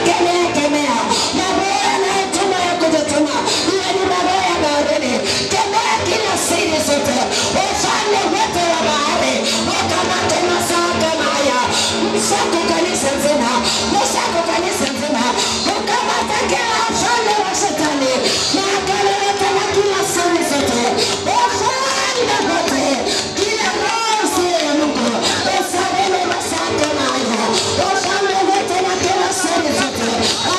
kemea kemea maroho yanayotuma ya kujituma iwe ni maroho ya baharini kemea kila siri zote ufalme wote wa bahari wakamate masaa kama haya msako kanisa nzima msako kanisa nzima ukamata kila ufalme wa shetani na agano yote na kila siri zote ufalme wote kila roho sio ya Mungu usaleme masaa kama haya ufalme wote na kila siri zote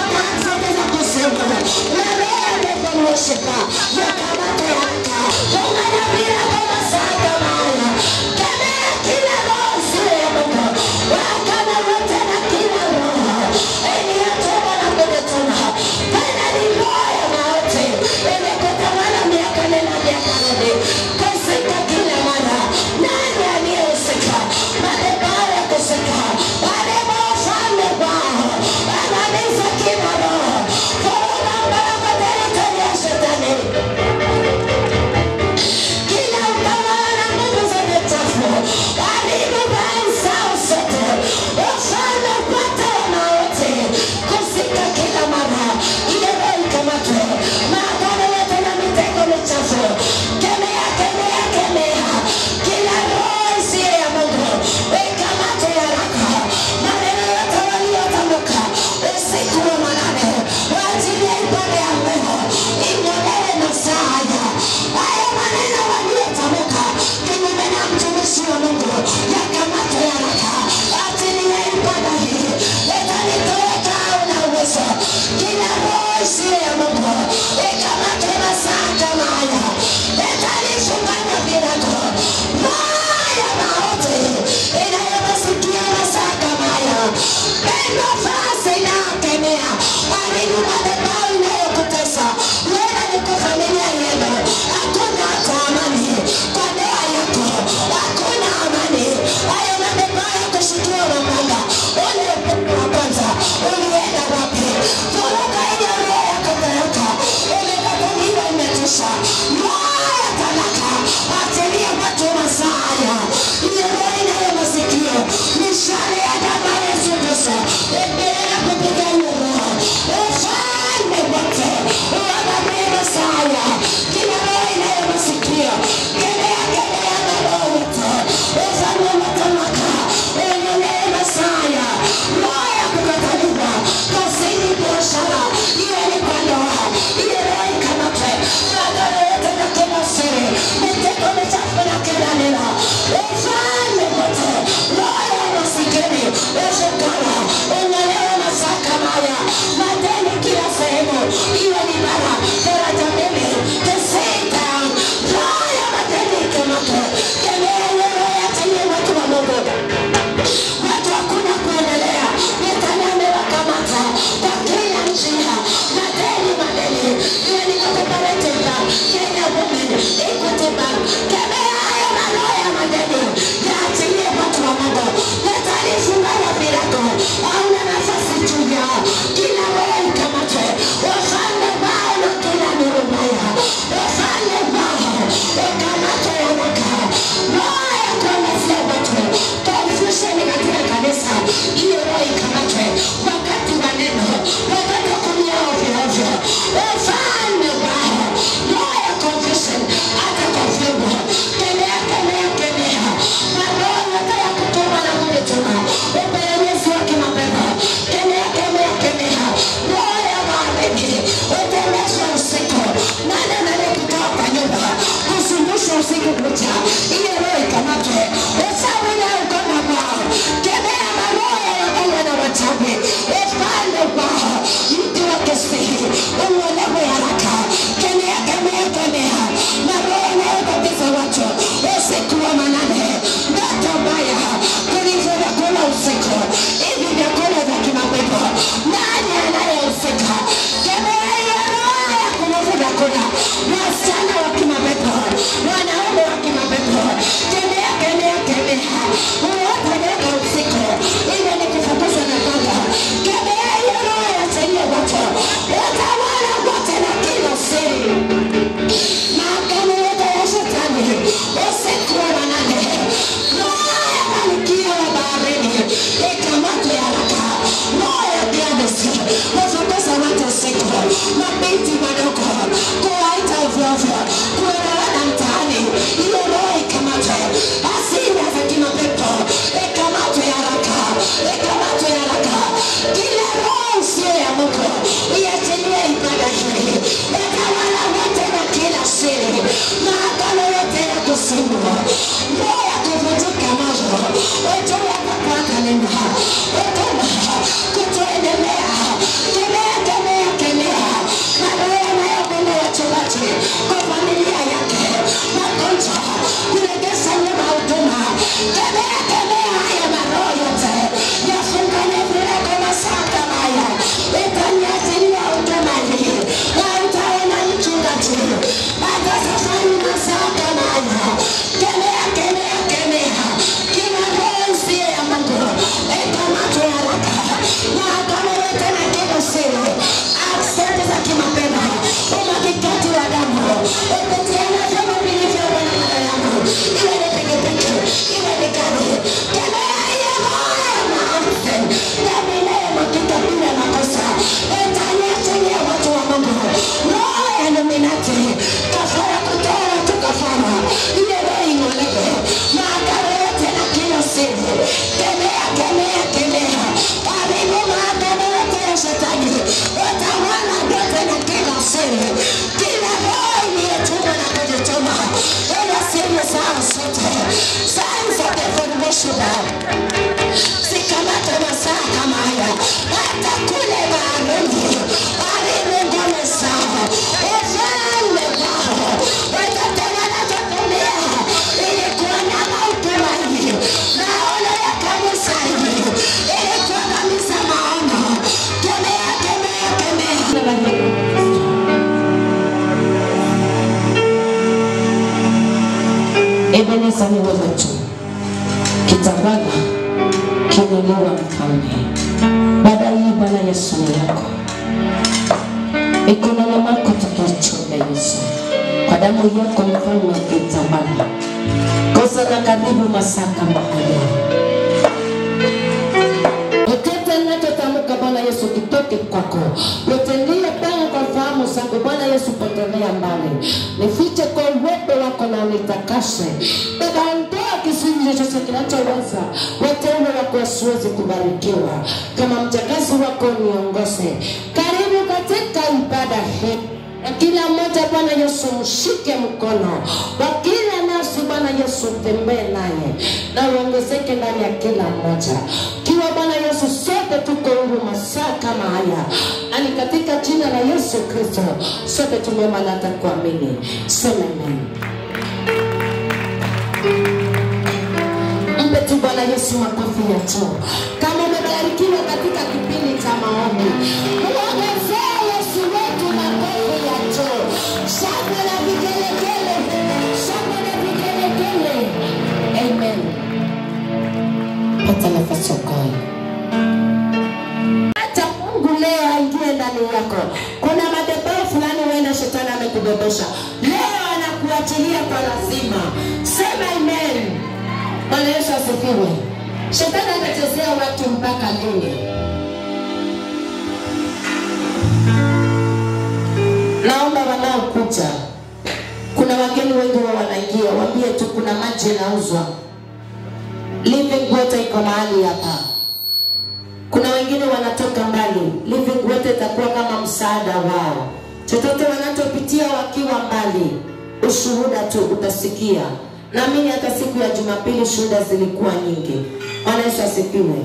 mabinti madogo kuwaita ovyoovyo kuelewana mtaani hiyo roho ikamatwe hasira za kimapepo ikamatwe haraka ikamatwe haraka kila roho isiyo ya mungu iachilie ibada hii watawala wote na kila siri maagano yote ya kusimu roho ya kuvunjika moyo wajua kukuangalia wetuma kutuendelea kemea kemea kemea maroho yanayogona wachungaji kwa familia yake magonjwa kuregesa nyuma huduma kemea kemea haya maroho yote yafungane virako masaa kama haya itaniachilia huduma hii hautaona mchungaji hata safari masaa kama haya kemea kemea kemea kila roho isiyo ya mungu ikamatwe haraka mahakama yote na kila siri aksenti za kimapepo umwagikaji wa damu upitiana vyombo vilivyomo na mara yangu iwe ni pikipiki iwe ni gari kemea hiyo roho ya maarufu damu inayomwagika bila makosa itaniachilia watu wa mungu roho ya nominati kafara kutoa watu kafara ile roho ing'olewe maagano yote na kila siri kemea kemea kemea karibu maagano yote ya shetani watawala yote na kila siri kila roho iliyetumwa na kujituma ila siri zao zote signs of the foundation zikamata masaa kama haya hata kule baharini baharini ngome zao ufalme wao watatengeneza dunia ili kuonyama utumaini maono ya kanisa hili ili kuangamiza maono kemea kemea kemea Ebeneza ni wewe tu, kitawala kinuliwa mfalme. Baada hii Bwana Yesu ni yako, mikononi mwako tukichunga Yesu, kwa damu yako mfalme ukitawala, kosa na karibu masaa kama haya Chochote ninachotamka Bwana Yesu kitoke kwako, nitendie panga kwa fahamu zangu Bwana Yesu, potelea mbali, nifiche kwa uwepo wako na unitakase, nikaondoa kizuizi chochote kinachoweza wateule wako wasiwezi kubarikiwa. Kama mjakazi wako niongoze, karibu katika ibada hii na kila mmoja Bwana Yesu mshike mkono wa kila nafsi Bwana Yesu tembee naye na uongezeke ndani ya kila mmoja kiwa Bwana Yesu sote tuko huru masaa kama haya ani katika jina la Yesu Kristo sote tumeomba na hata kuamini sema amen mpe tu Bwana Yesu makofi ya juu. Kama umebarikiwa katika kipindi cha maombi, muongezee Yesu wetu makofi ya juu, shangwe na vigelegele, shangwe na vigelegele. Amen. Pata nafasi ukae. Acha Mungu leo aingie ndani yako. Kuna madhabahu fulani wewe na shetani amekubebesha, leo anakuachilia kwa lazima. Sema amen. Bwana Yesu asifiwe. Shetani atachezea watu mpaka lini? Naomba wanaokuja, kuna wageni wengi wa wanaingia, waambie tu kuna maji yanauzwa, living water iko mahali hapa. Kuna wengine wanatoka mbali, living water itakuwa kama msaada wao. Chochote wanachopitia wakiwa mbali, ushuhuda tu utasikia. Naamini hata siku ya Jumapili shuhuda zilikuwa nyingi. Bwana Yesu asifiwe.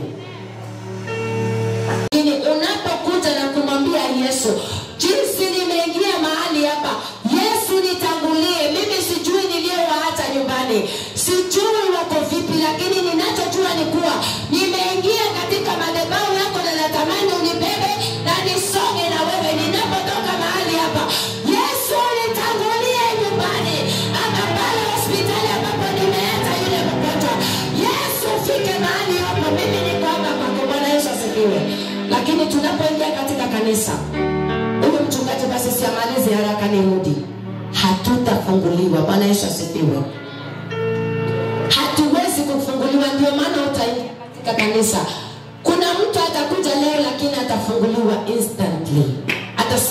Lakini unapokuja na kumwambia Yesu, jinsi nimeingia mahali hapa, Yesu nitangulie. Mimi sijui niliyowaacha nyumbani, sijui wako vipi, lakini ninachojua ni kuwa nimeingia katika madhabahu yako na natamani unibebe na nisonge na wewe ninapotoka mahali hapa. Yesu nitangulie nyumbani ama pale hospitali ambapo nimeacha yule mgonjwa. Yesu fike mahali hapo, mimi niko hapa kwako. Bwana Yesu asifiwe. Lakini tunapoingia katika kanisa, huyu mchungaji basi siamalize haraka nirudi, hatutafunguliwa. Bwana Yesu asifiwe. Hatuwezi kufunguliwa, ndio maana utaingia katika kanisa. Kuna mtu atakuja leo, lakini atafunguliwa instantly, atasimama na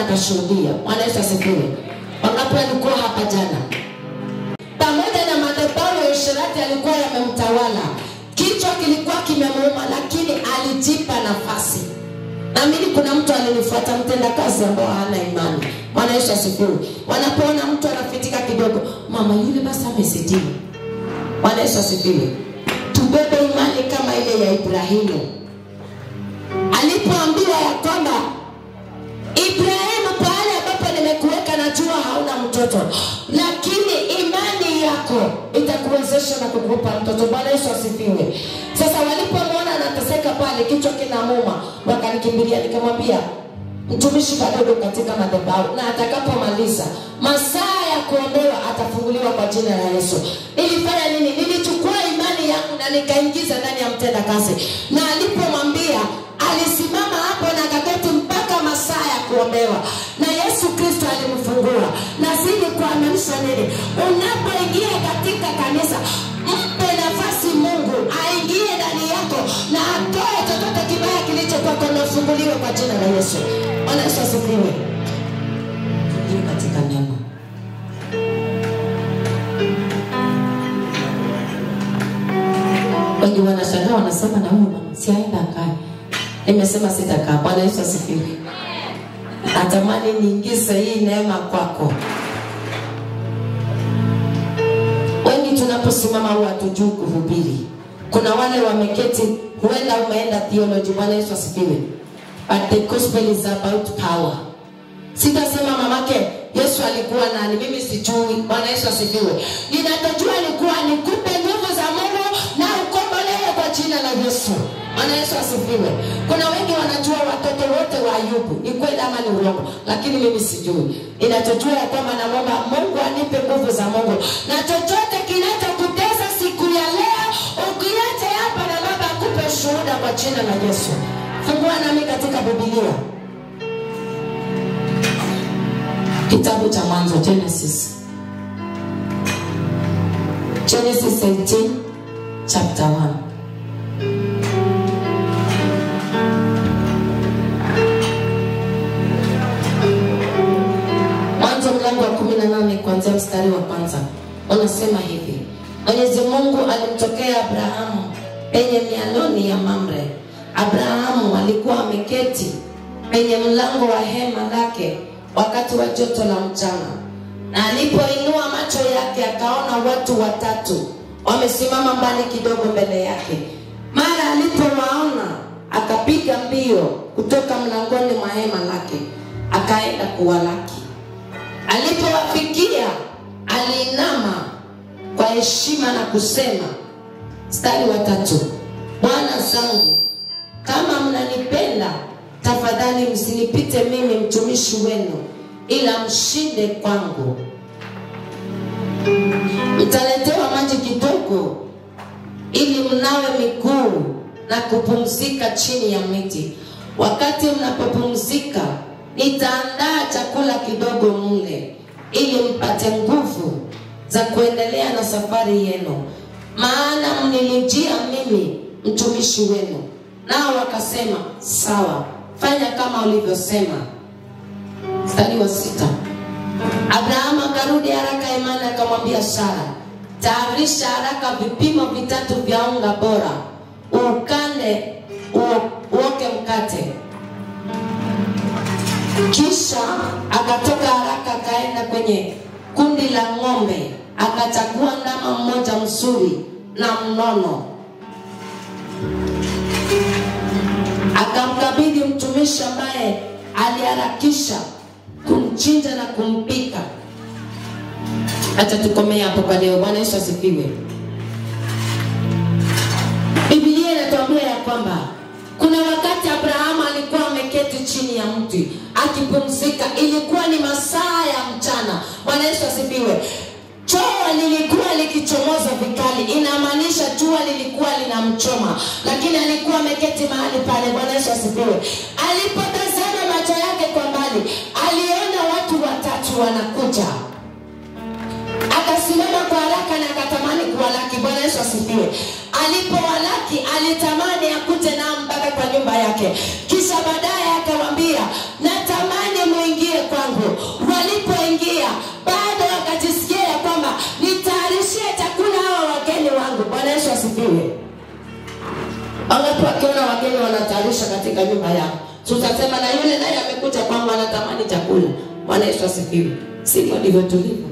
akashuhudia bwana yesu asifiwe wangapi walikuwa hapa jana pamoja na madhabahu ya usherati alikuwa yamemtawala kichwa kilikuwa kimemuuma lakini alijipa nafasi naamini kuna mtu alinifuata mtendakazi ambao hana imani bwana yesu asifiwe wanapoona mtu anafitika kidogo mama yule basi amesitimu bwana yesu asifiwe tubebe imani kama ile ya ibrahimu alipoambiwa ya kwamba ibrahimu pale ambapo nimekuweka najua hauna mtoto lakini imani yako itakuwezesha na kukupa mtoto bwana yesu asifiwe sasa walipomwona anateseka pale kichwa kinamuma wakanikimbilia nikamwambia mtumishi kadogo katika madhabahu na atakapomaliza masaa ya kuombewa atafunguliwa kwa jina la yesu nilifanya nini nilichukua imani yangu na nikaingiza ndani ya mtenda kazi na alipomwambia alisimama hapo na kaketi mpaka masaa ya kuombewa na yesu kristo alimfungua na zidi kuamanisha nini unapoingia katika kanisa mpe nafasi mungu aingie ndani yako na atoe chochote kibaya kilicho kwako na ufunguliwe kwa jina la yesu bwana yesu asifiwe tuingie katika neno wengi wanashangaa wanasema na huyu mama siaenda akae nimesema sitakaa bwana yesu asifiwe natamani niingize hii neema kwako wengi tunaposimama huwa hatujui kuhubiri kuna wale wameketi huenda umeenda theology bwana yesu asifiwe but the gospel is about power sitasema mamake yesu alikuwa nani mimi sijui bwana yesu asifiwe ninachojua alikuwa nikupe nguvu za mungu na ukombolewe kwa jina la yesu bwana yesu asifiwe kuna wengi wanajua watoto wote wa ayubu ni kweli ama ni urongo lakini mimi sijui ninachojua ya kwamba namwomba mungu anipe nguvu za mungu na chochote kinachokutesa siku ya leo ukiache hapa na baba akupe shuhuda kwa jina la yesu fungua nami katika bibilia kitabu cha mwanzo genesis genesis 18 chapter 1 mwanzo mlango wa 18 kuanzia mstari wa kwanza unasema hivi mwenyezi mungu alimtokea abrahamu penye mialoni ya mamre abrahamu alikuwa ameketi penye mlango wa hema lake wakati wa joto la mchana na alipoinua macho yake akaona watu watatu wamesimama mbali kidogo mbele yake mara alipowaona akapiga mbio kutoka mlangoni mwa hema lake akaenda kuwalaki alipowafikia aliinama kwa heshima na kusema mstari wa tatu bwana zangu kama mnanipenda tafadhali msinipite mimi mtumishi wenu ila mshinde kwangu mtaletewa maji kidogo ili mnawe miguu na kupumzika chini ya miti wakati mnapopumzika nitaandaa chakula kidogo mle ili mpate nguvu za kuendelea na safari yenu maana mnilijia mimi mtumishi wenu nao wakasema sawa fanya kama ulivyosema mstari wa sita abrahamu akarudi haraka imani akamwambia sara tayarisha haraka vipimo vitatu vya unga bora ukande uo- uoke mkate kisha akatoka haraka akaenda kwenye kundi la ng'ombe akachagua ndama mmoja mzuri na mnono akamkabidhi mtumishi ambaye aliharakisha kumchinja na kumpika hacha tukomea hapo kwa leo bwana yesu asifiwe bibilia inatuambia ya kwamba kuna wakati abrahamu alikuwa ameketi chini ya mti akipumzika ilikuwa ni masaa ya mchana bwana yesu asifiwe jua lilikuwa likichomoza vikali inamaanisha jua lilikuwa linamchoma lakini alikuwa ameketi mahali pale bwana yesu asifiwe alipotazama macho yake kwa mbali aliona watu watatu wanakuja akasimama kwa haraka na akatamani kuwalaki bwana yesu asifiwe alipowalaki alitamani akute nao mpaka kwa nyumba yake kisha baadaye akawambia natamani muingie Wangapi wakiona wageni wanatayarisha katika nyumba yao, tutasema na yule naye amekuja kwangu anatamani chakula. Bwana Yesu asifiwe. Sivyo ndivyo tulivyo.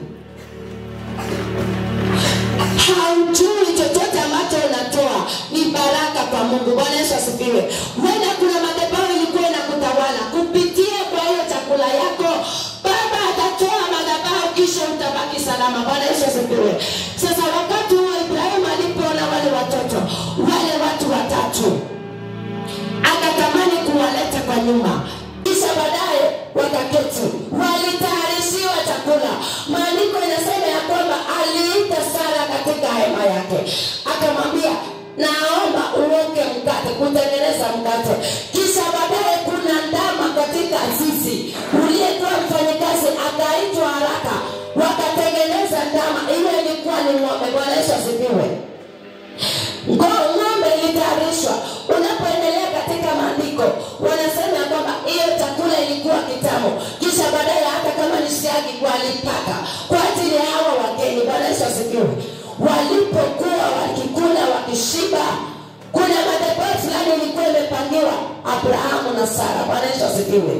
haujui chochote ambacho unatoa ni baraka kwa mungu bwana yesu asifiwe wena kuna madhabahu ilikuwa inakutawala kupitia kwa hiyo chakula yako baba atatoa madhabahu kisha utabaki salama bwana yesu asifiwe sasa wakati huo ibrahimu alipoona wale watoto wale watu watatu akatamani kuwaleta kwa nyumba kisha baadaye wakaketi walitayarishiwa chakula maandiko inasema ya kwamba aliita sara katika hema yake akamwambia naomba uoke mkate kutengeneza mkate kisha baadaye kuna ndama katika zizi uliyekuwa mfanyikazi akaitwa haraka wakatengeneza ndama ile ilikuwa ni ng'ombe bwana yesu asifiwe Ngo- ng'ombe ilitayarishwa unapoendelea katika maandiko wanasema ya kwamba hiyo chakula ilikuwa kitamu kisha baadaye hata kama ni siagi walipaka kwa ajili ya hawa wageni bwana yesu asifiwe walipokuwa wakikula wakishiba kuna madhabahu fulani ilikuwa imepangiwa abrahamu na sara bwana yesu asifiwe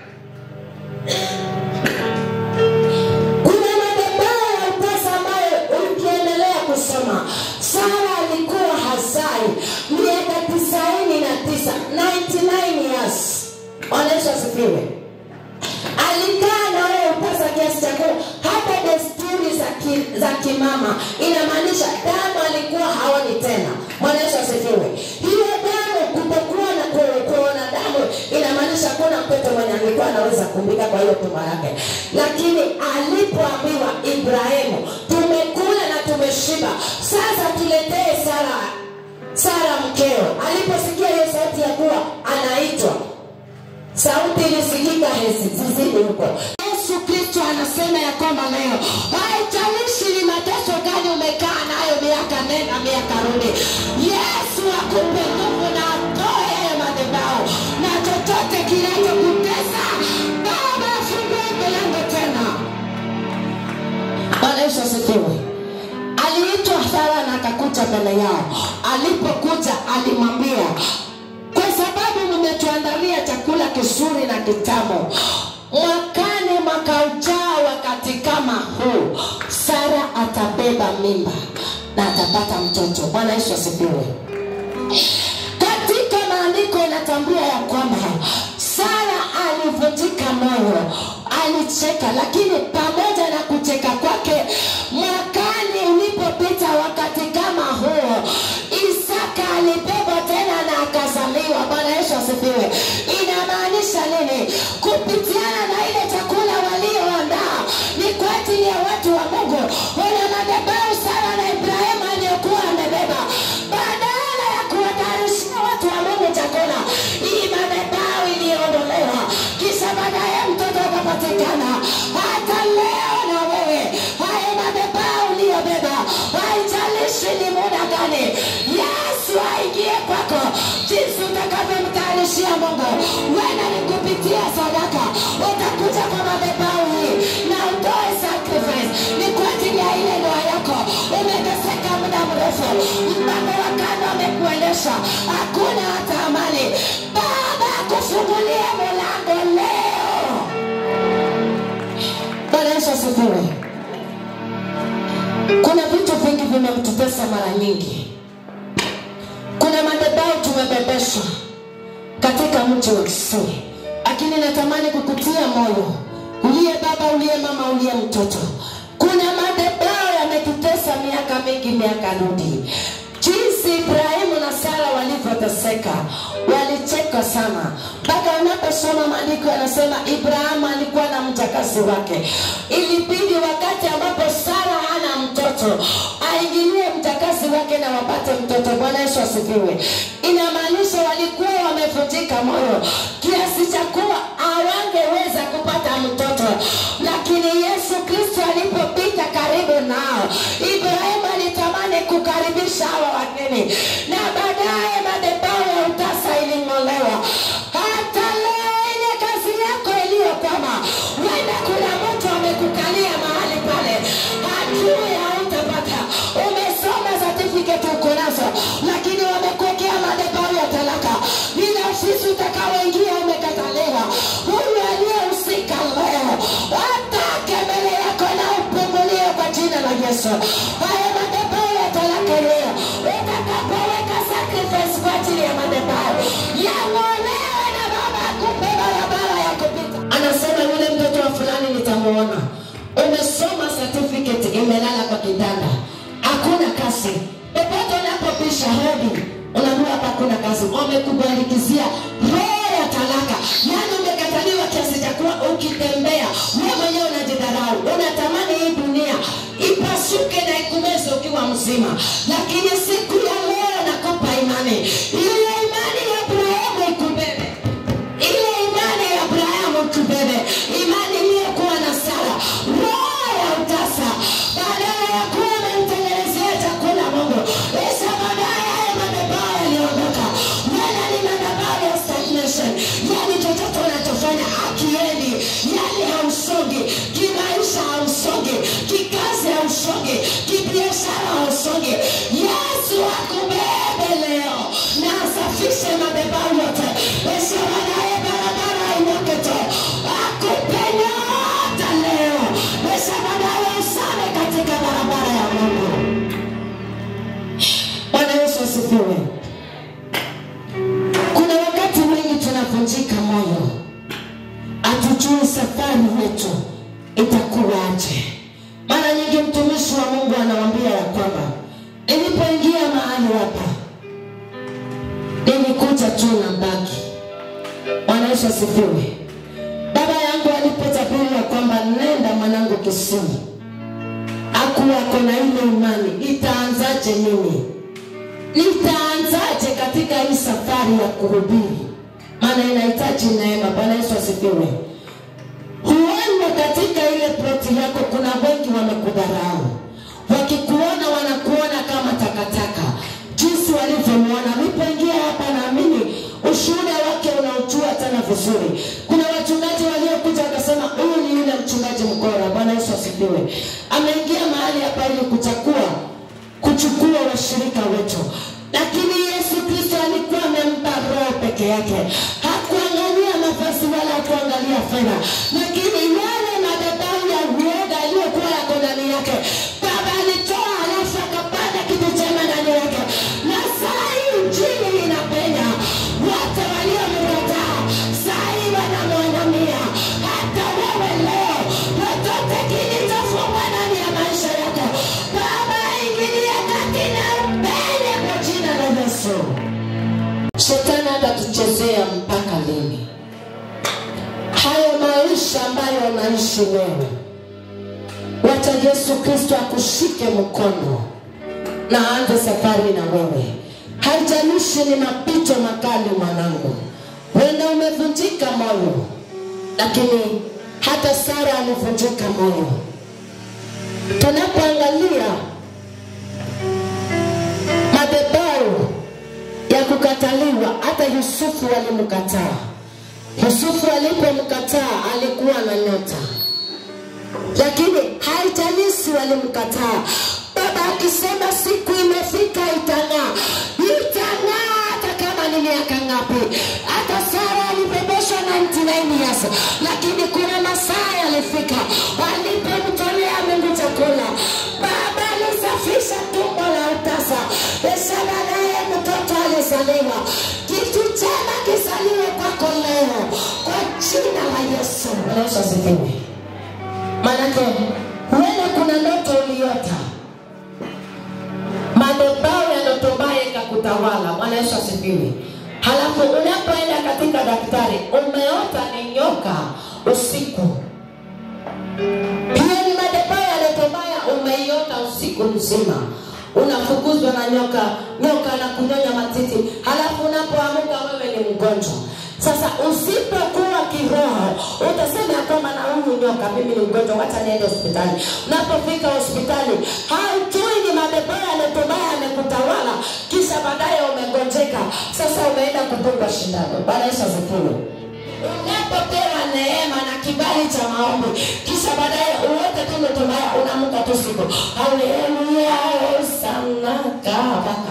kuna madhabahu ya utasa ambayo ukiendelea kusoma sara alikuwa hazai miaka tisaini na tisa 99 years onyesha asifiwe alikaa na wewe upasa kiasi cha kuwa hata desturi za, ki, za kimama inamaanisha damu alikuwa haoni tena mwanayesu asifiwe hiyo damu kutokuwa na ku- kuona damu inamaanisha kuna mtoto mwenye alikuwa anaweza kumbika kwa hiyo tuma yake lakini alipoambiwa ibrahimu tumekula na tumeshiba sasa tuletee sara sara mkeo aliposikia hiyo sauti ya kuwa anaitwa sauti ilisikika hesi zizini huko yesu kristo anasema ya kwamba leo haijalishi ni mateso gani umekaa nayo miaka nenda miaka rudi yesu akupe nguvu na atoe hayo madhabahu na chochote kinachokutesa baba afungue milango tena bwana yesu asifiwe aliitwa sara na akakuja mbele yao alipokuja alimwambia kwa sababu mmetuandalia chakula kizuri na kitamu mwakani mwaka ujao wakati kama huu sara atabeba mimba na atapata mtoto bwana yesu asifiwe katika maandiko inatambua ya kwamba sara alivunjika moyo alicheka lakini pamoja na kucheka kwake mwakani ulipopita wakati kama huo isaka alibebwa tena na akazaliwa bwana yesu asifiwe inamaanisha nini kupitiana na ile chakula walioandaa ni kwa ajili ya watu wa mungu wana madhabahu sara na ibrahimu aliyokuwa amebeba badala ya kuwatayarishia watu wa mungu chakula hii madhabahu iliyoondolewa kisha baadaye mtoto akapatikana hata leo na wewe hayo madhabahu uliyobeba haijalishi ni muda gani yesu aingie kwako jinsi utakavyomtayarishia mungu wena ni kupitia sadaka utakuja kwa madhabahu hii na utoe sacrifice ni kwa ajili ya ile ndoa yako umeteseka muda mrefu mpango wa kando amekuendesha hakuna hata amani baba akufungulie milango leo bwana yesu asifiwe kuna vitu vingi vimemtutesa mara nyingi kuna madhabahu tumebebeshwa katika mji wa kisii lakini natamani kukutia moyo uliye baba uliye mama uliye mtoto kuna madhabahu yametutesa miaka mingi miaka rudi jinsi ibrahimu na sara walivyoteseka walicheka sana mpaka unaposoma maandiko yanasema ibrahimu alikuwa na mjakazi wake ilibidi wakati ambapo sara hana mtoto aingilie mjakazi wake na wapate mtoto bwana yesu asifiwe inamaanisha walikuwa wamevunjika moyo kiasi cha kuwa hawangeweza kupata mtoto lakini yesu kristo alipopita karibu nao ibrahimu alitamani kukaribisha hawa wageni na baadaye madhabahu ya utasa iling'olewa hata leo ile kazi yako iliyokwama wenda kuna mtu amekukalia mahali pale hajui hautapata umesoma certificate uko nazo lakini wamekuwekea madhabahu ukitembea wewe mwenyewe unajidharau unatamani hii dunia ipasuke na ikumeze ukiwa mzima lakini siku ya leo nakupa imani ile imani ya abrahamu ikubebe ile imani ya abrahamu ikubebe imani iliyokuwa na sara roho ya utasa badala ya kuwa amemtengenezea chakula mungu isa baadaye haya madhabahu yaliondoka wala ni madhabahu ya stagnation yani chochote unachofanya akiendi yani hausongi kimaisha hausongi kikazi hausongi kibiashara hausongi yesu akubebe leo na asafishe madhabahu yote isa baadaye barabara inyooke tu akupe nyota leo isa baadaye usame katika barabara ya mungu bwana yesu asifiwe kuna wakati mwingi tunavunjika moyo hatujui safari yetu itakuwaje mara nyingi mtumishi wa mungu anawambia ya kwamba nilipoingia mahali hapa nilikuja tu na mbaki bwana yesu asifiwe baba yangu alipotabiri ya kwamba nenda mwanangu kisimu akuwa ako na ile imani itaanzaje mimi nitaanzaje katika hii safari ya kuhubiri maana inahitaji neema bwana yesu asifiwe huenda katika ile ploti yako kuna wengi wamekudharau wakikuona wanakuona kama takataka jinsi walivyomwona alipoingia hapa naamini ushuhuda wake unaujua tena vizuri kuna wachungaji waliokuja wakasema huyu ni yule mchungaji mkora bwana yesu asifiwe ameingia mahali hapa ili kuchakua kuchukua washirika wetu lakini yesu kristo alikuwa amempa roho peke yake hakuangalia mavazi wala hakuangalia fedha lakini yale madhabahu ya uoga aliyokuwa yako ndani yake baba alitoa halafu akapanda kitu chema ndani yake na saa hii injili inapenya wote waliomkataa saa hii wanamwangamia hata wewe leo chochote kilichofungwa ndani ya maisha yako baba ingilia kati na mbele kwa jina la yesu shetani hatatuchezea mpaka lini hayo maisha ambayo unaishi wewe wacha yesu kristo akushike mkono na aanze safari na wewe haijalishi ni mapito makali mwanangu wenda umevunjika moyo lakini hata sara alivunjika moyo tunapoangalia madhabahu ya kukataliwa hata yusufu walimkataa yusufu alipomkataa alikuwa na nyota lakini haijalisi walimkataa baba akisema siku imefika itang'aa itang'aa hata kama ni miaka ngapi hata sara alibebeshwa 99 years lakini kuna masaa yalifika walipomtolea mungu chakula baba alisafisha tumbo la utasa kisha baadaye mtoto alizaliwa kitu chema kisaliwe kwako leo kwa jina la yesu yesu asifiwe manake huenda kuna ndoto uliota madhabahu ya ndoto mbaya ikakutawala bwana yesu asifiwe halafu unapoenda katika daktari umeota ni nyoka usiku hiyo ni madhabahu ya ndoto mbaya umeiota usiku mzima unafukuzwa na nyoka nyoka na kunyonya matiti halafu unapoamuka wewe ni mgonjwa sasa usipokuwa kiroho utasema ya kwamba na huyu nyoka mimi ni mgonjwa wacha niende hospitali unapofika hospitali haujui ni madhabahu yametobaya amekutawala kisha baadaye umegonjeka sasa umeenda kupigwa shindano baada yesu asifiwe unapopewa neema na kibali cha maombi kisha baadaye uwote tu ndoto mbaya unaamka tu siku haleluya sana kabaka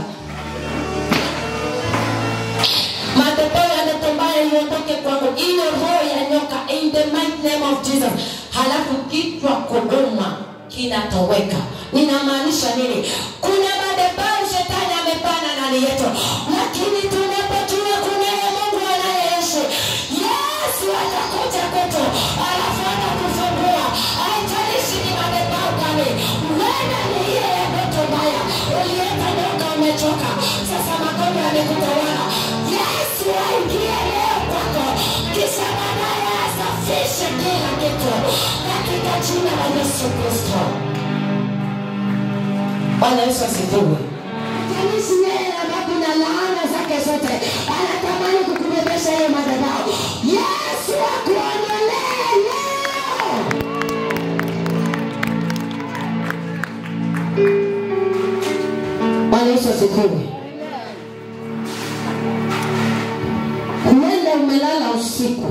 madhabahu ya ndoto mbaya iondoke kwangu ile roho ya nyoka in the mighty name of jesus halafu kichwa kuduma kinatoweka ninamaanisha nini kuna madhabahu shetani amepana ndani yetu lakini tunapojua kunaye mungu anayeishi yesu atakuja kwetu alafu atakufungua haijalishi ni madhabahu gani wena ni ile ya ndoto mbaya ulieta nyoka umechoka sasa magonjwa yamekutawala yesu aingie leo kwako kisha baadaye asafishe kila moto katika jina la Yesu Kristo. Bwana Yesu asifiwe. Kanisa yeye ambapo na laana zake zote anatamani kukubebesha hiyo madhabahu. Yesu akuondolee leo. Bwana Yesu asifiwe. Huenda umelala usiku,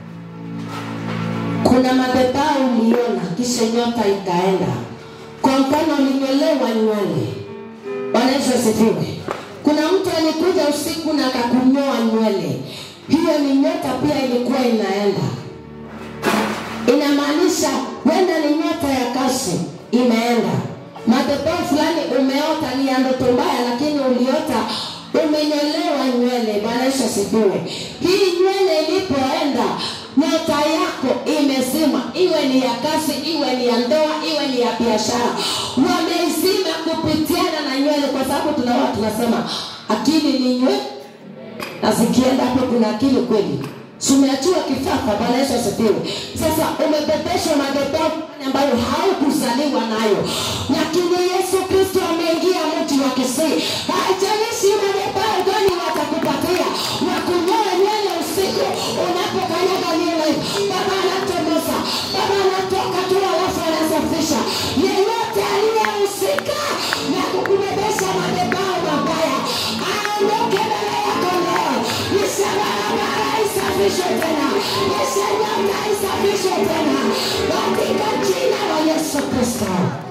kuna madhabahu uliona, kisha nyota ikaenda. Kwa mfano, ulinyolewa nywele. Bwana Yesu asifiwe. Kuna mtu alikuja usiku na akakunyoa nywele, hiyo ni nyota pia ilikuwa inaenda. Inamaanisha wenda ni nyota ya kasi imeenda. Madhabahu fulani umeota ni ya ndoto mbaya, lakini uliota umenyolewa nywele. Bwana Yesu asifiwe. Hii nywele ilipoenda, nyota yako imezima, iwe ni ya kasi, iwe ni ya ndoa, iwe ni ya biashara, wameizima kupitiana na nywele, kwa sababu tunaoa tunasema akili ni nywele na zikienda hapo kuna akili kweli tumeachiwa kifafa bwana yesu asifiwe sasa umebebeshwa madhabahu ambayo haukuzaliwa nayo lakini yesu kristo ameingia mji wa kisii haijalishi madhabahu gani watakupatia wakunyoa nywele usiku unapokanyaga nywele baba anatomosa baba anatoka tu alafu anasafisha yeyote aliyehusika na kukubebesha madhabahu mabaya aondoke mbele yako leo nisha barabara isafishwe tena nisha nyota isafishwe tena katika jina la yesu kristo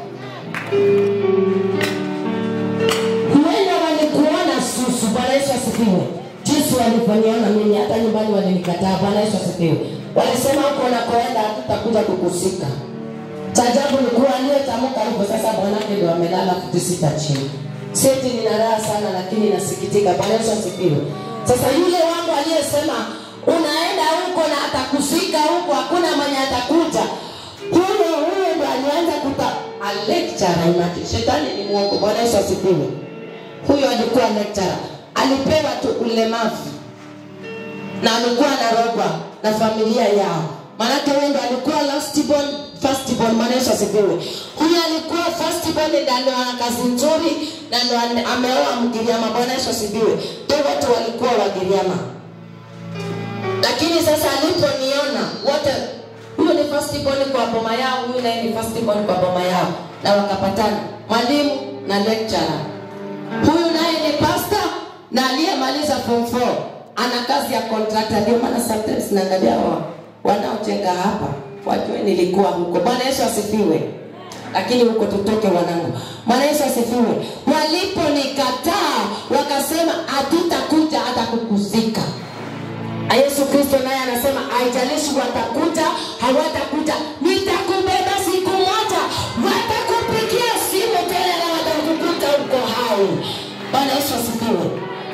huenda walikuona susu bwana yesu asifiwe jinsi walivyoniona mimi hata nyumbani walinikataa bwana yesu asifiwe walisema huko unakoenda hatutakuja kukusika cha ajabu ni kuwa aliyetamka hivyo sasa bwanake ndo amelala futi sita chini seti nina raha sana lakini nasikitika bwana yesu asifiwe sasa yule wangu aliyesema unaenda huko na atakusika huko hakuna mwenye atakuja huyo huyo ndo alianza kuta alectura imati shetani ni mwongo bwana yesu asifiwe huyo alikuwa lectura alipewa tu ulemavu na alikuwa anarogwa na familia yao maanake huyo ndo alikuwa lastborn firstborn maana yesu asifiwe huyo alikuwa firstborn na ndo ana kazi nzuri na ndo ane- ameoa mgiriama bwana yesu asifiwe to wote walikuwa wagiriama lakini sasa aliponiona wote huyo ni firstborn kwa boma yao huyu naye ni firstborn kwa boma yao na wakapatana mwalimu na lecturer huyu naye ni pasta na aliyemaliza form 4 ana kazi ya contractor ndio maana sometimes naangalia wa- wanaojenga hapa wajue nilikuwa huko bwana yesu asifiwe lakini huko tutoke wanangu bwana yesu asifiwe waliponikataa wakasema hatutakuja hata kukuzika na yesu kristo naye anasema haijalishi watakuja hawatakuja nitakubeba siku moja watakupigia simu tena na watakukuta uko hai bwana yesu asifiwe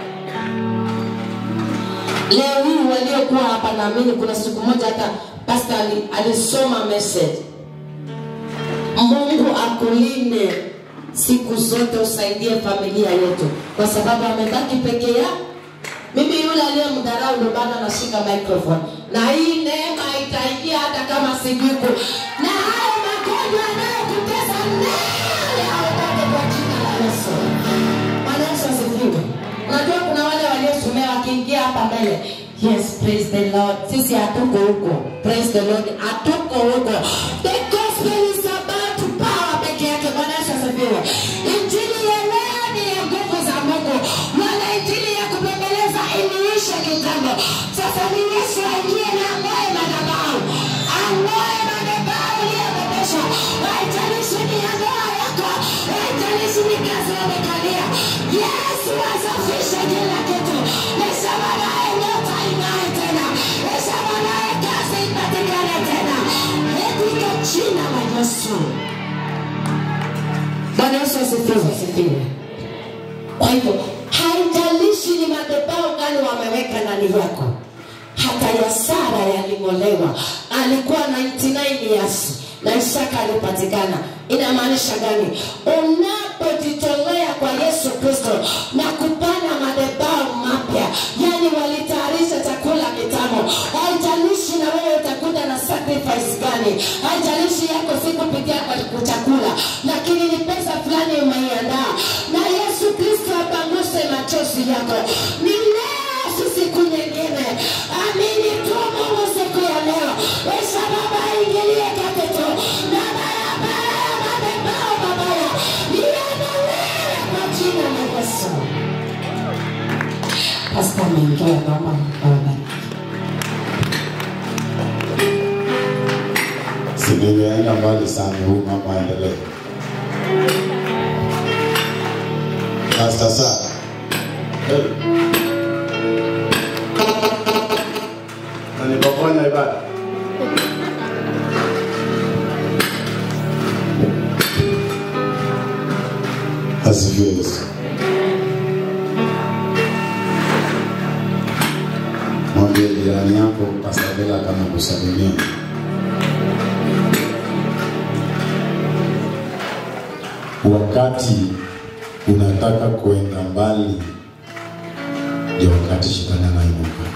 leo hii waliokuwa hapa naamini kuna siku moja hata pasta ali- alisoma message mungu akulinde siku zote usaidie familia yetu kwa sababu amebaki peke yao mimi yule aliyemdharau ndo bado anashika microphone na hii neema itaingia hata kama sijuku na hayo magonjwa yanayokutesa naye aondoke kwa jina la yesu bwana yesu asifiwe unajua kuna wale waliosomea wakiingia hapa mbele yes praise the lord sisi hatuko huko praise the lord hatuko huko the gospel is about power peke yake bwana yesu asifiwe injili ya leo ni ya nguvu za mungu wala injili ya kubembeleza iliisha kitambo sasa ni yesu aingie na ang'oe madhabahu ang'oe madhabahu uliyobebeshwa haijalishi ni ya ndoa yako haijalishi ni kazi umekalia yesu asafishe kila kitu nisha baadaye nyota ing'ae tena nisha baadaye kazi ipatikane tena katika jina la yesu bwana yesu asifiwe asifiwe kwa hivyo haijalishi ni madhabahu gani wameweka ndani yako hata ya sara yaling'olewa alikuwa 99 years na isaka alipatikana inamaanisha gani unapojitolea kwa yesu kristo na kupanda madhabahu mapya yani walitayarisha chakula kitamo haijalishi na wewe utakuja na sacrifice gani haijalishi yako si kupitia kwa chakula lakini ni pesa fulani umeiandaa na yesu kristo apanguse machozi yako ni leo si siku nyingine amini tu mungu siku ya leo wesa baba ingilie kati tu na barabara ya madembao mabaya iendelee kwa jina la yesu pasta ameingia naomba awabariki si nimeenda mbali sana, huu mama aendelee. Pastor Sir. Hey. Na nikaponya ibada. Asifiwe Yesu. Mwambie jirani yako Pastor Bella kama kusalimia. wakati unataka kuenda mbali ndio wakati shetani anainuka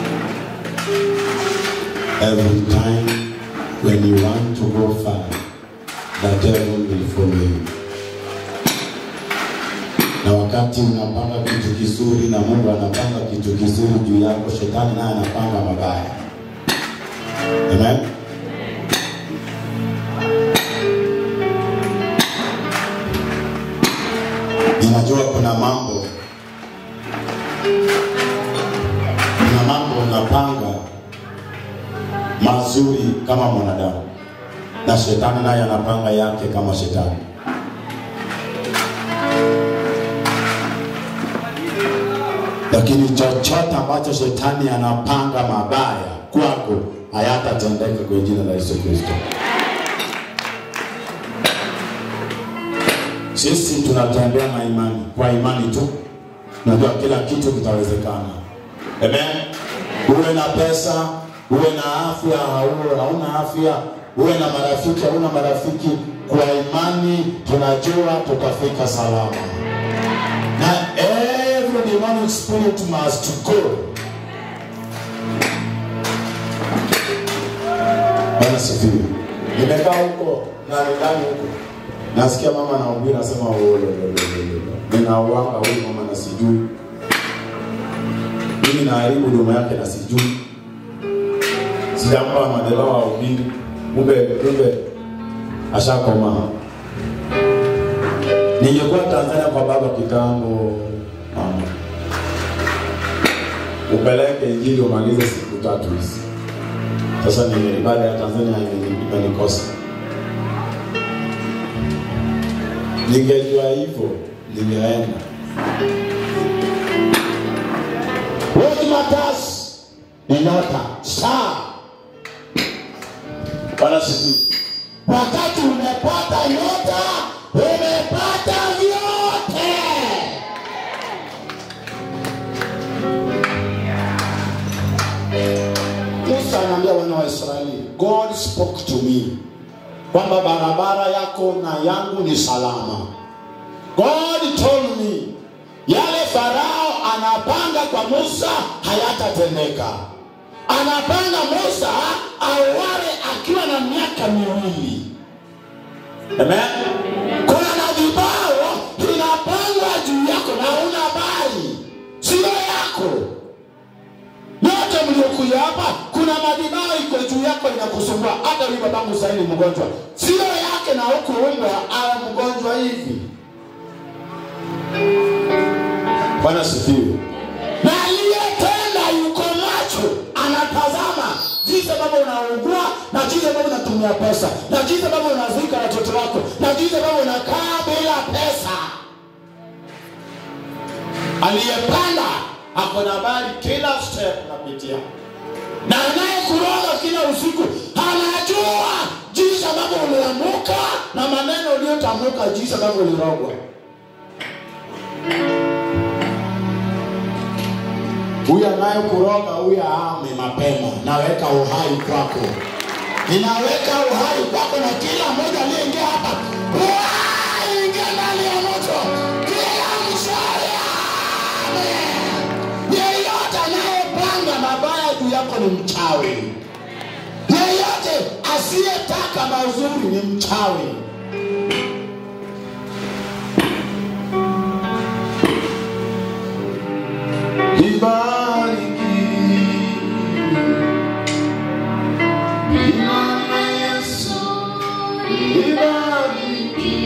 every time when you want to go far the devil will follow you na wakati unapanga kitu kizuri na mungu anapanga kitu kizuri juu yako shetani naye anapanga mabaya amen ninajua kuna mambo kuna mambo unapanga mazuri kama mwanadamu na shetani naye anapanga yake kama shetani lakini chochote ambacho shetani anapanga mabaya kwako hayatatendeka kwa jina la yesu kristo sisi tunatembea na imani kwa imani tu najua kila kitu kitawezekana amen uwe na pesa uwe na afya hauwe hauna afya uwe na marafiki hauna marafiki kwa imani tunajua tutafika salama na every demonic spirit must go bana sifiwe nimekaa huko na ndani huko nasikia mama anahubiri anasema ninauanga huyu mama na sijui mimi naharibu huduma yake na sijui sijampa madhabahu ahubiri kumbe kumbe ashakoma ningekuwa tanzania kwa baba kitambo mama upeleke injili umalize siku tatu hizi sasa nime ibada ya tanzania imeni- imenikosa ningejua hivyo ningeenda what matters ni nyota saa bwana sifiwe wakati umepata nyota umepata vyote musa anaambia wana wa israeli god spoke to me kwamba barabara yako na yangu ni salama god told me yale farao anapanga kwa musa hayatatendeka anapanga musa auawe akiwa na miaka miwili Amen. kuna madhibao inapangwa juu yako na una habari sio yako yote mliokuja hapa kuna madibao iko juu yako inakusumbua hata huyu babangu sahii ni mgonjwa sio yake na huku umbwa awe mgonjwa hivi bwana sifiwe na aliyetenda yuko macho anatazama jinsi ambavyo unaugua na jinsi ambavyo unatumia pesa na jinsi ambavyo unazika watoto wako na jinsi ambavyo unakaa bila pesa aliyepanda ako na habari kila step unapitia na anayekuroga kila usiku anajua jinsi ambavyo uliamuka na maneno uliyotamuka jinsi ambavyo ulirogwa huyu anayekuroga huyu aame mapema naweka uhai kwako ninaweka uhai kwako na kila mmoja aliyeingia hapa uhai ingia ndani ya moto kila mshari ame yeyote anayepanga mabaya juu yako ni mchawi yoyote asiyetaka mazuri ni mchawi Ibariki jina la Yesu, ibariki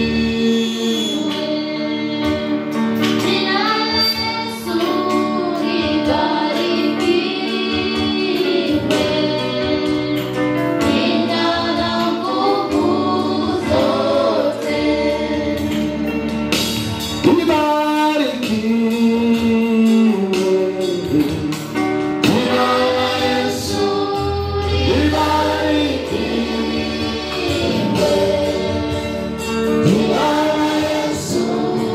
ibariki jina la Yesu, ibariki jina la Yesu,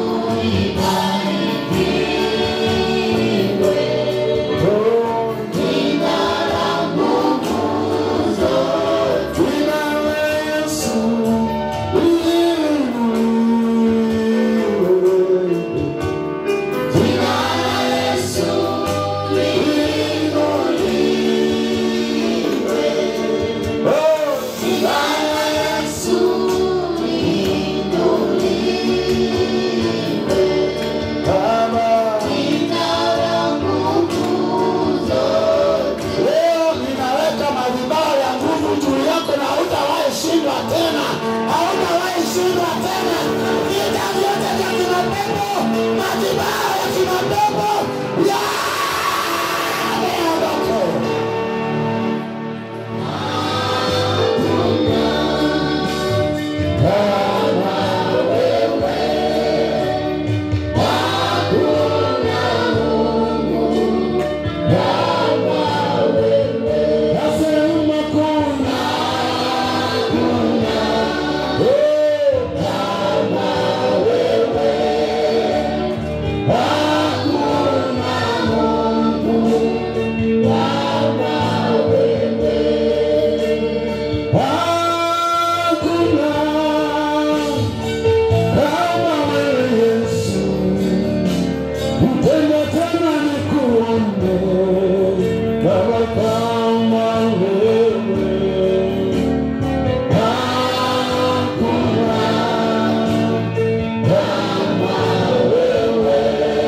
jina la Yesu, jina la Yesu, oh, jina la Yesu, Baba. Leo ninaweka madhabahu ya nguvu juu yako na hautawahi shindwa tena, hautawahi shindwa tena. Vita vyote vya kimapepo, madhabahu ya kimapepo yameondoka. Nasema kuna, kuna, oh, kama wewe. Hakuna Mungu kama wewe. Hakuna kama wewe Yesu. Utende tena nikuombe, Baba kama wewe. Hakuna kama wewe.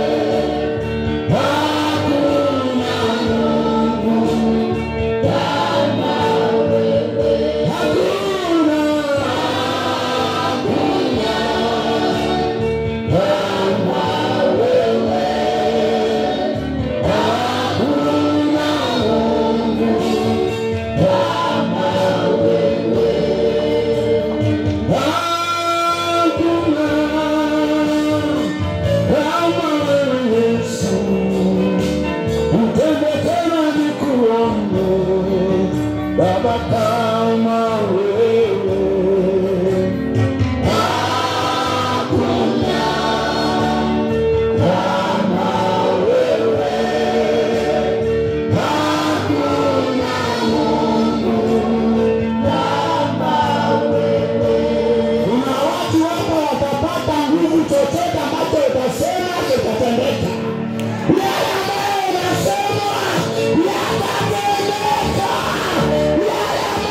Hakuna Mungu kama wewe. Hakuna, hakuna kama wewe. Hakuna Mungu kama wewe. Hakuna kama wewe Yesu. Utende tena nikuombe, Baba kama wewe. Hakuna kama wewe. Hakuna Mungu kama wewe. Kuna watu hapo watapata nguvu, chochote ambacho utasema kitatendeka. Yale ambayo unasema yatatendeka. Yale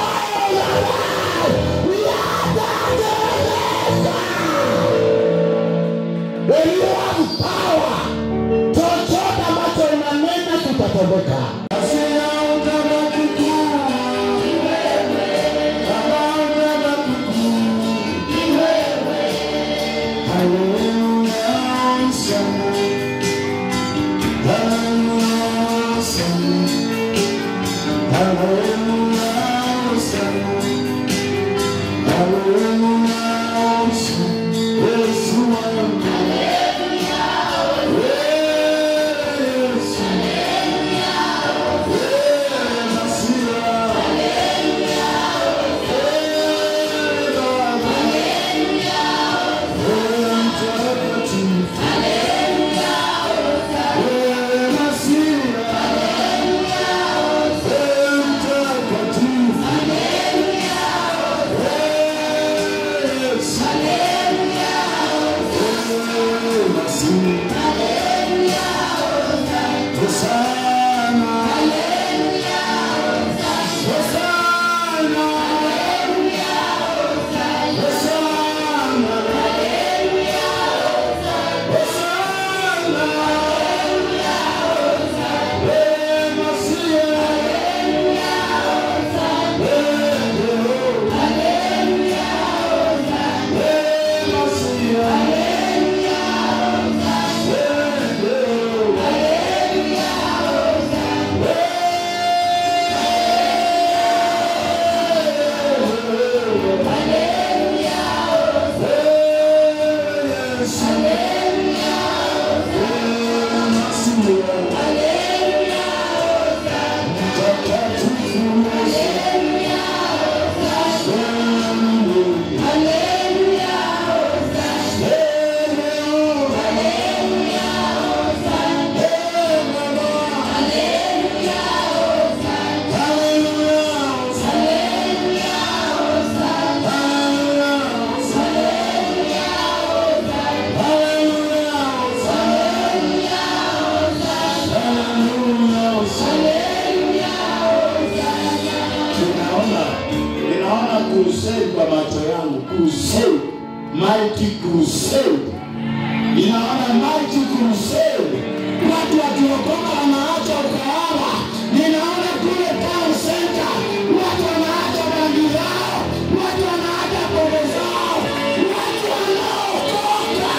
ninaona crusade kwa macho yangu, crusade, mighty crusade. Ninaona mighty crusade, watu wakiokoka wanaacha ukahaba. Ninaona kule town center, watu wanaacha bangi zao, watu wanaacha pombe zao, watu wanaokoka.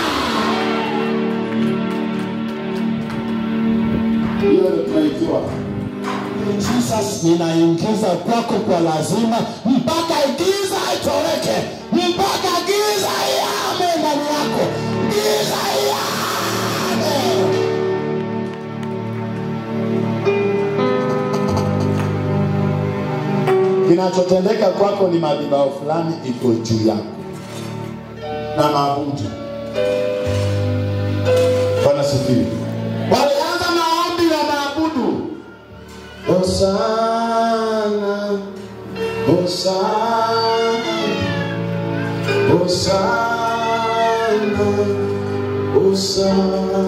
Hiyo ndio tunaikiwa Jesus, ninaingiza kwako kwa lazima mpaka giza itoweke, mpaka giza iame ndani yako, giza iame. Kinachotendeka kwako ni madhabahu fulani iko juu yako na maabudu. Bwana sifiwe. Walianza maombi na maabudu. Hosana, Hosana, Hosana, Hosana,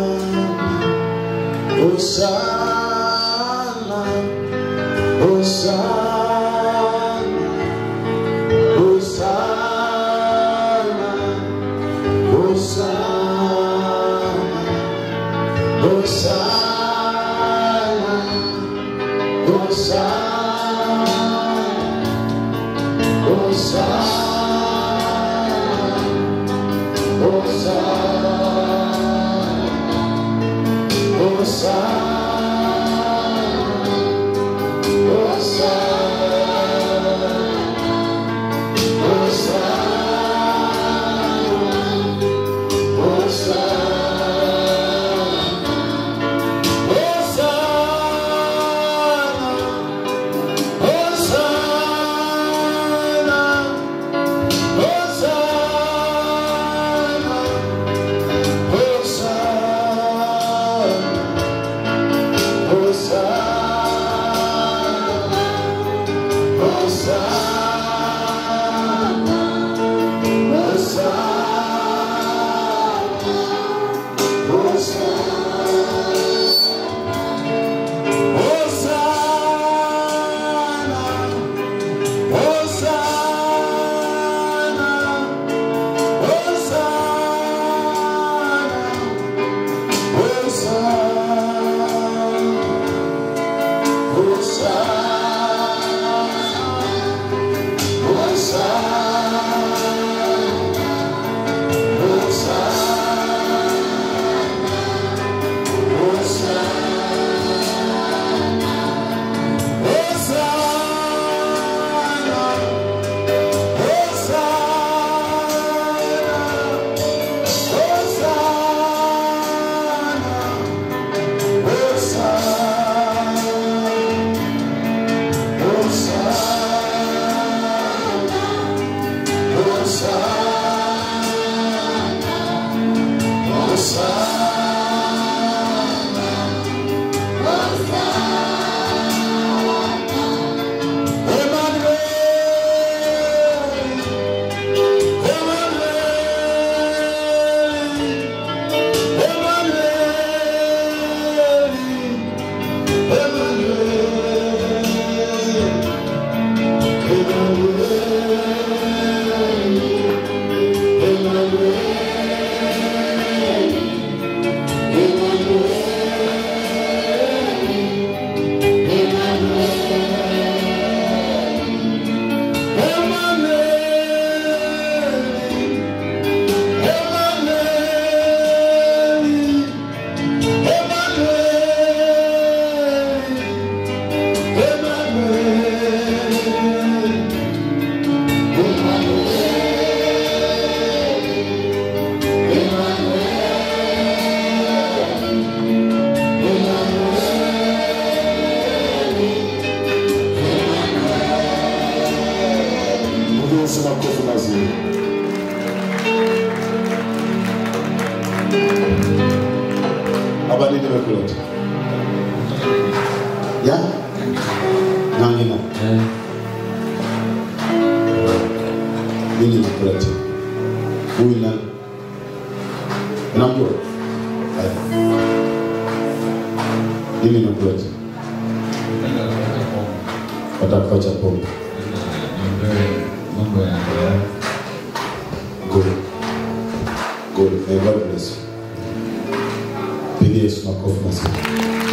Hosana, Hosana, Hosana, Hosana, Hosana. Yesu makofi mazuri. Habari nimekuleta. Ya? Nangina. Mimi nimekuleta. Huyu nani? Unamjua? Haya. Mimi nimekuleta. Watakuacha pombe. niombee mambo ya ndoa. Good. Good. May God bless you. Pigie Yesu makofi mazuri.